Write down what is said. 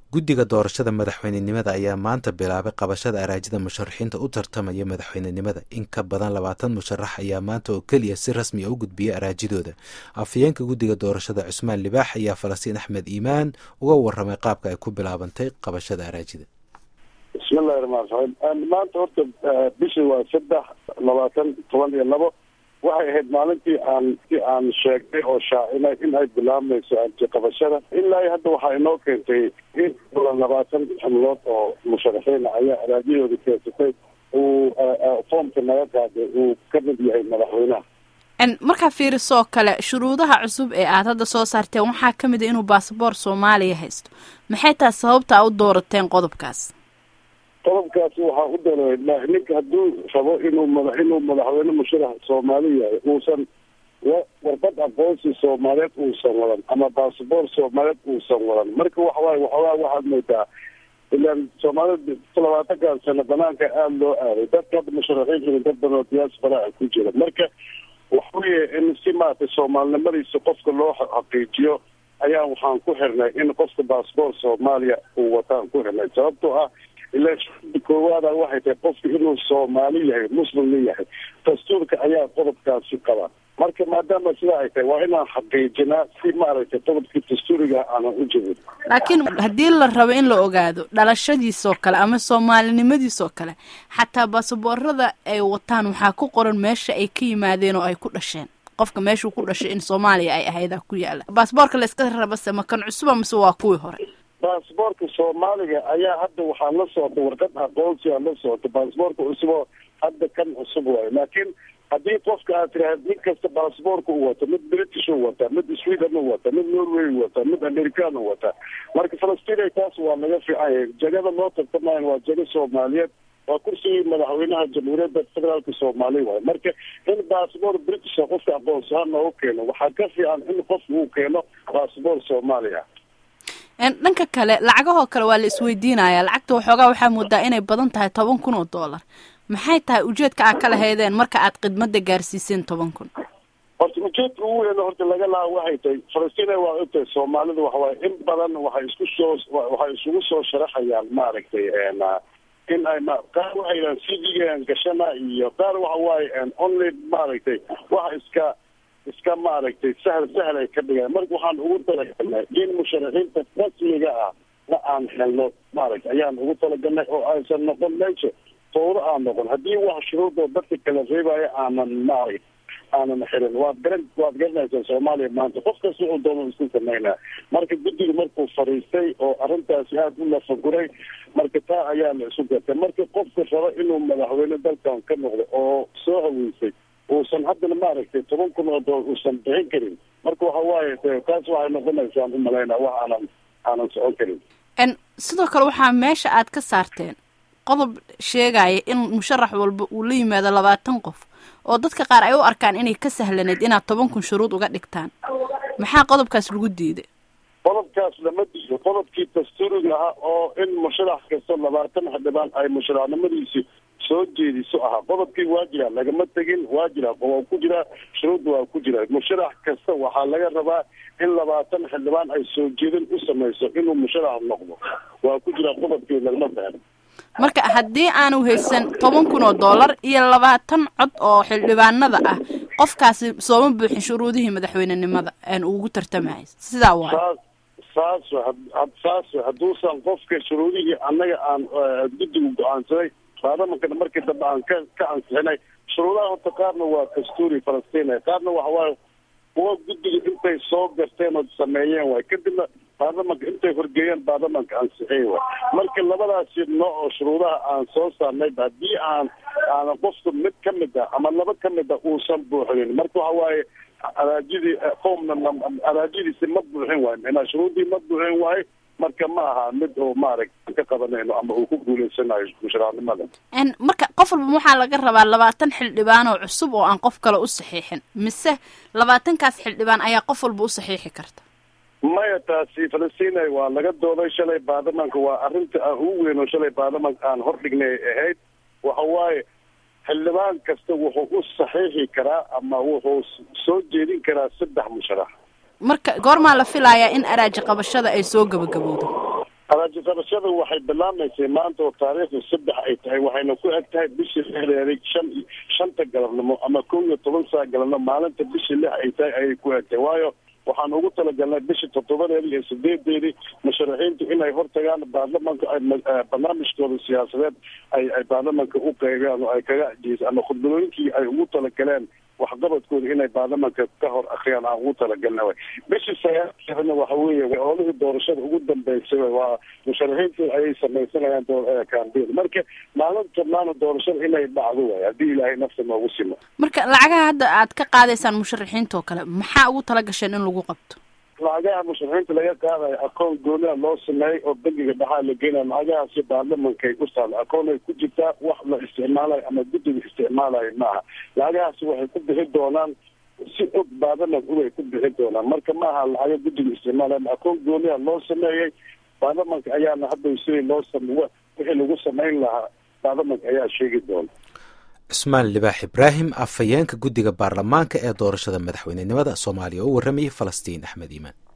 guddiga doorashada madaxweynenimada ayaa maanta bilaabay qabashada araajida musharaxiinta u tartamaya madaxweynenimada in ka badan labaatan musharax ayaa maanta oo keliya si rasmi a u gudbiyay araajidooda afhayeenka guddiga doorashada cusmaan libaax ayaa falastiin axmed iimaan uga waramay qaabka ay ku bilaabantay qabashada araajida bismillahi raxmaan raxiim maanta horta bishii waa saddex labaatan toban iyo labo waxay ahayd maalintii aan si aan sheegnay oo shaacinay in ay bilaabmayso qabashada ilaa hadda waxaa inoo keentay in labaatan xubnood oo musharaxiina ayaa araajyahooda keensatay uu foomka naga qaaday uu ka mid yahay madaxweynaha markaa fiirisoo kale shuruudaha cusub ee aad hadda soo saarteen waxaa ka mid a inuu baasaboor soomaaliya haysto maxay tahay sababta u doorateen qodobkaas qodobkaasi waxaa u doola ninka hadduu rabo inuu mada inuu madaxweyne musharax soomaali yahay uusan warbad aqoonsi soomaaliyeed uusan wadan ama basaboor soomaaliyeed uusan wadan marka waxawaay waxoogaa waxaad moodaa ilaan soomaalida labaatankan sano banaanka aada loo aaday dadka hadda musharaxiin dad badan oo diaspora ku jira marka waxaweye in si maaragtay soomaalinimadiisa qofka loo xaqiijiyo ayaa waxaan ku xirnay in qofka basaboor soomaaliya uu wataan ku xirnay sababtoo ah ilaa shuruuda koowaada waxay tahay qofka inuu soomaali yahay muslimna yahay dastuurka ayaa qodobkaasi qaba marka maadaama sidaa ay tahay waa inaan xaqiijinaa si maaragtay qodobkii dastuuriga aanan u jebin laakiin haddii la rabo in la ogaado dhalashadiisoo kale ama soomaalinimadiisoo kale xataa baasaboorada ay wataan waxaa ku qoran meesha ay ka yimaadeen oo ay ku dhasheen qofka meeshuu ku dhashay in soomaaliya ay ahaydaa ku yaala baasaboorka la iska rabase ma kan cusuba mise waa kuwii hore baasboorka soomaaliga ayaa hadda waxaa la socota warqad aqoonsi aa la socota baasboorka cusuboo hadda kan cusub waayo laakiin haddii qofka aad tiraahd nin kasta baasboorka u wata mid british u wataa mid sweden u wataa mid norway u wataa mid american u wataa marka falastiin taas waa laga fiicanya jegada loo tartamayan waa jego soomaaliyeed waa kursigii madaxweynaha jamhuuriyadda federaalka soomaaliya waayo marka in baasboor britisha qofka aqoonsahaan noogu keeno waxaa ka fiican in qofka uu keeno baasboor soomaaliya dhanka kale lacagahoo kale waa la isweydiinaya lacagta waxoogaa waxaa moodaa inay badan tahay toban kun oo dollar maxay tahay ujeedka aad ka lahaydeen marka aad khidmada gaarsiiseen toban kun horta ujeedka ugu weyn horta laga laha waxay tahay falastiin waa ogtahay soomaalida waxawaay in badan waxay isku soo waxay isugu soo sharaxayaan maaragtay in ay qaar waxay yidhahan c d-gaan gashana iyo qaar waxa waaye only maaragtay waxa iska iska maaragtay sahal sahal ay ka dhigaan marka waxaan ugu talagalnay in musharaxiinta rasmiga ah na aan helno maaragtay ayaan ugu talagalnay oo aysan noqon meesha fawro aan noqon haddii wax shuruudoo dadka kala reebaya aanan maaragta aanan xirin waad garan waad garanaysaa soomaaliya maanta qof kasta wuxuu doono isku samaynaa marka guddiga markuu fadhiistay oo arrintaasi aada u lafaguray marka taa ayaa la isu gartay marka qofka raba inuu madaxweyne dalkan ka noqdo oo soo haweysay uusan haddana maaragtay toban kun oo dool uusan bixin karin marka waxa waaye taas waxay noqonaysaan umalaynaa wax aanan aanan socon karin sidoo kale waxaa meesha aad ka saarteen qodob sheegaya in musharax walba uu la yimaado labaatan qof oo dadka qaar ay u arkaan inay ka sahlaneyd inaad toban kun shuruud uga dhigtaan maxaa qodobkaas lagu diiday qodobkaas lama diido qodobkii dastuuriga ahaa oo in musharax kasta labaatan xildhibaan ay musharaxnimadiisi soo jeediso ahaa qodobkii waa jiraa lagama tegin waa jiraa waa ku jiraa shuruudda waa ku jira musharax kasta waxaa laga rabaa in labaatan xildhibaan ay soo jeedin u samayso inuu musharax noqdo waa ku jiraa qodobkii lagama fahmo marka haddii aanu haysan toban kun oo dollar iyo labaatan cod oo xildhibaanada ah qofkaasi sooma buuxin shuruudihii madaxweynenimada aan ugu tartamahay sidaa waa saas saas hadduusan qofka shuruudihii annaga aan guddigu go-aansaday baarlamankana markii dambe aan ka ka ansixinay shuruudaha horta qaarna waa dastuuri falastiin qaarna waxawaaye kuwa guddiga intay soo garteen oo sameeyeen waay kadibna baarlamanka intay horgeeyeen baarlamanka ansixiyey waay marka labadaasi nooc oo shuruudaha aan soo saarnay haddii aan aanan qofka mid ka mid ah ama laba ka mid ah uusan buuxinin marka waxa waaye araajidii foomna araajidiisi ma buuxin waayo micnaa shuruudii ma buuxin waayo marka ma aha mid oo maaragta ka qabanayno ama uu ku guuleysanayo musharaxnimada marka qof walba waxaa laga rabaa labaatan xildhibaan oo cusub oo aan qof kale u saxiixin mise labaatankaas xildhibaan ayaa qof walba u saxiixi karta maya taasi falastiin waa laga dooday shalay baarlamanka waa arrinta aan ugu weyn oo shalay baarlamanka aan hordhignay ahayd waxa waaye xildhibaan kasta wuxuu u saxiixi karaa ama wuxuu soo jeedin karaa saddex musharax marka goormaa la filayaa in araaji qabashada ay soo gabagabowdo araaji qabashada waxay bilaamaysay maanta oo taariikhda saddex ay tahay waxayna ku eg tahay bishii lixdeeday shan shanta galabnimo ama kow iyo toban saa galabnimo maalinta bishii lix ay tahay ayay ku eg tahay waayo waxaan ugu talagalnay bishii toddobadeedii iyo sideedeedii musharaxiintu inay hortagaan baarlamanka barnaamijkooda siyaasadeed ay ay baarlamanka u qeybiyaan oo ay kaga jiis ama khudbadooyinkii ay ugu talagaleen waxqabadkooda inay baarlamanka ka hor akriyaan aan ugu talagalna way bishii sagaalkeedana waxa weeye olihii doorashada ugu dambeysay waa musharaxiintu ayay samaysanayaan kambein marka maalinta maana doorashada inay dhacdo way haddii ilaahay nafta noogu simo marka lacagaha hadda aad ka qaadaysaan musharaxiinta oo kale maxaa ugu tala gasheen in lagu qabto lacagaha musharaxiinta laga qaadayo akoon gooniha loo sameeyey oo bangiga dhaxaa la geenayo lacagahaasi baarlamankay u taalo akoon ay ku jirtaa wax la isticmaalayo ama guddiga isticmaalayo maaha lacagahaasi waxay ku bixi doonaan si og baarlamanka ubay ku bixi doonaan marka maaha lacaga guddiga isticmaalayo akoon gooniha loo sameeyey baarlamanka ayaana hadda sidii loo sam wixii lagu samayn lahaa baarlamanka ayaa sheegi doona cusmaan libaax ibraahim afhayeenka guddiga baarlamaanka ee doorashada madaxweynenimada soomaaliya oo u warramayay falastiin axmed iimaan